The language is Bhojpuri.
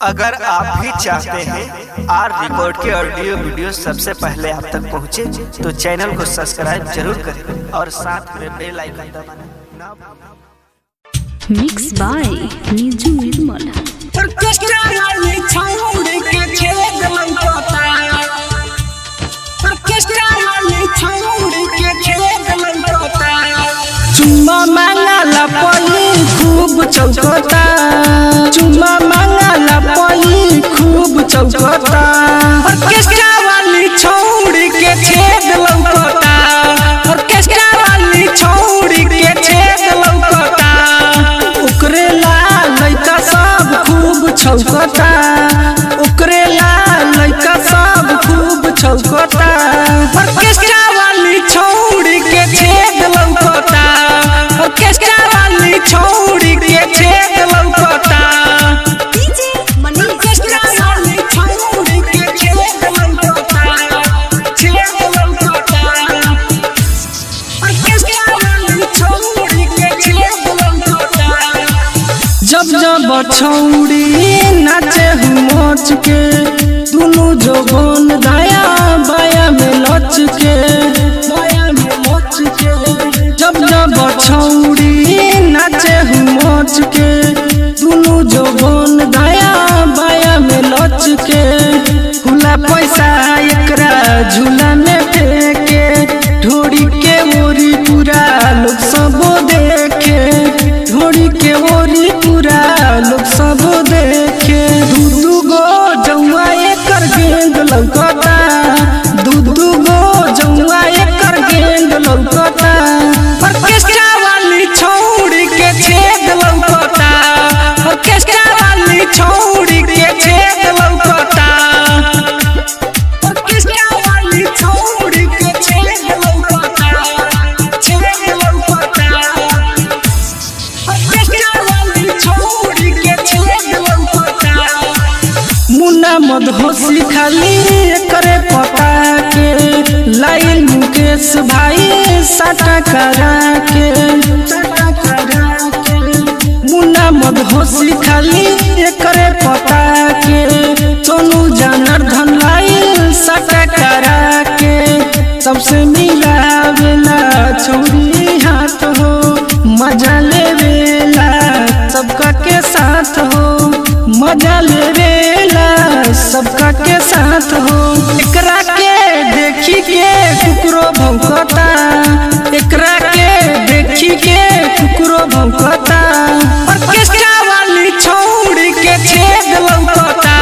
अगर आप भी चाहते हैं आर रिकॉर्ड के ऑडियो वीडियो सबसे पहले आप तक पहुंचे, तो चैनल को सब्सक्राइब जरूर करें और साथ में बेल आइकन दबाना ना भूलें। Mix by Niju Nirmal orchestra वाली छाउड़ी के छेद लंकोता ऑर्केस्ट्रा वाली छाउड़ी के छेद लंकोता चुम्मा मांगला पई खूब चौकता चुम्मा मांगला पई खूब चौकता ऑर्केस्ट्रा वाली छौड़ी के छेद लंकोता ऑर्केस्ट्रा वाली छौड़ी के छेद लंकोता ओकरे ला लइका सब खूब छौकता ओकरे ला लइका सब खूब छौकता ऑर्केस्ट्रा वाली छौड़ी के छेद लौकता ऑर्केस्ट्रा वाली छौड़ी के छेद लौकता ऑर्केस्ट्रा वाली छौड़ी के छेद लौकता छेद लौकता ऑर्केस्ट्रा वाली छौड़ी के छेद लौकता जब जब छौड़ी नाचे मच के दुनु जोबन दाया बाया में लच के बाया में लच के जब जब छौड़ी नाचे मच के दुनु जोबन दाया बाया में लच के फुला पैसा एकरा झूला में फेंके ढोड़ी के ओरी पूरा लोग सब देखे ढोड़ी के ओरी पूरा लोग सब देखे दू दू गो जौआ एकर गेंद लौकता दू दू गो जौआ एकर गेंद लौकता ऑर्केस्ट्रा वाली छौड़ी के छेद लौकता ऑर्केस्ट्रा वाली छौड़ी के छेद लौकता ऑर्केस्ट्रा वाली छौड़ी के छेद लौकता छेद लौकता ऑर्केस्ट्रा वाली छौड़ी के छेद लौकता मुन्ना मधोसी खाली करे पता के लाइन मुकेश भाई साटा करा के साटा करा के मुन्ना मधोसी खाली करे पता के सोनू जानर धन लाइन साटा करा के सबसे मिलावेला छोड़ी हाथ हो मजा लेवेला सबका के साथ हो मजा लेवेला सबका के साथ हो एकरा के देखी के कुकरो भौंकता एकरा के देखी के कुकरो भौंकता ऑर्केस्ट्रा वाली छौड़ी के छेद लौकता